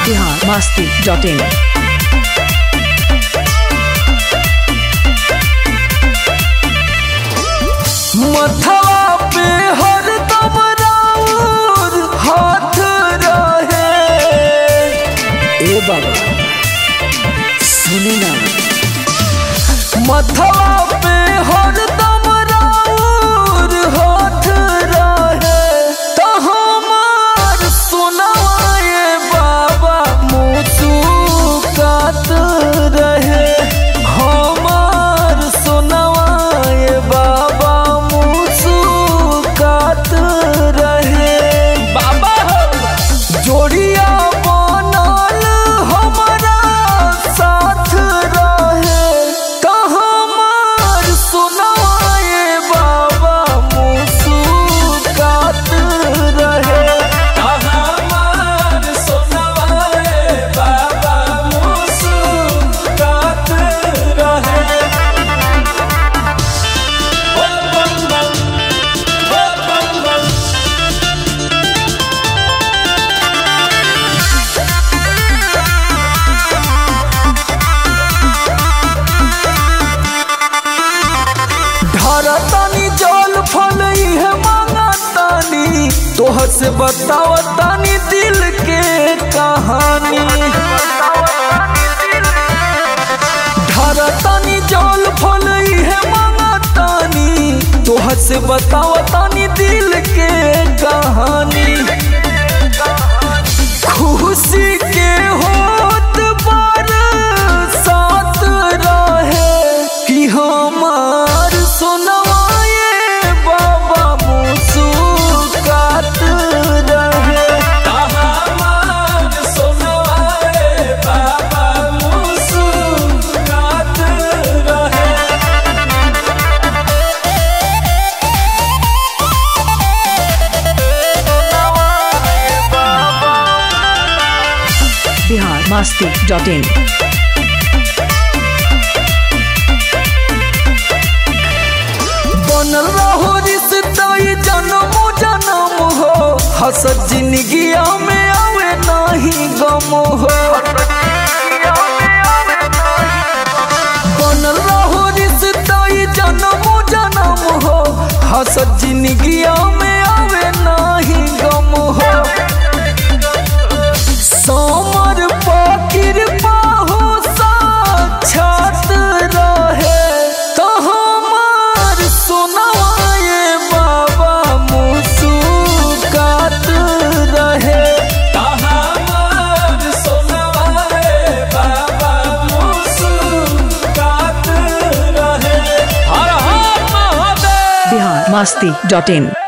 Bihar Masti dot इन मथवा पे हरदम राउर हाथ रहे ए बाबा सुनी ना मथवा पे हरदम राउर हाथ रहे तो हमार सुनाए बाबा मुसुकात रहे हमार सुनवाए बाबा मुसुकात रहे बाबा जोड़िया बनल हमारा साथ रहे तो हमार सुनवाए बाबा मुसुकात रहे तो हमार सुनवाए बाबा मुसुकात रहे धरतानी जल फल इहे मांगतानी तोह से बतावतानी दिल के कहानी धरतानी जल फल इहे मांगतानी तोह से बतावतानी दिल के कहानी खुशी के होत बार साथ रहे कि हमार सुनवाए बाबा मुस्कुरात रहे हमार सुनवाए बाबा मुस्कुरात रहे बिहार मस्ती डॉट इन बनल रहो रिश्ता ये जन्म जन्म हो हसत जिंदगिया में आवे नहीं गम हो बनल रहो रिश्ता ये जन्म जन्म हो हसत जिंदगिया में आवे नहीं गम हो समर पाकिर पाहो साक्षात रहे तो हमार सुनवाए बाबा मुस्कुरात रहे तो हमार सुनवाए बाबा मुस्कुरात रहे हर हर महादेव बिहार मस्ती डॉट इन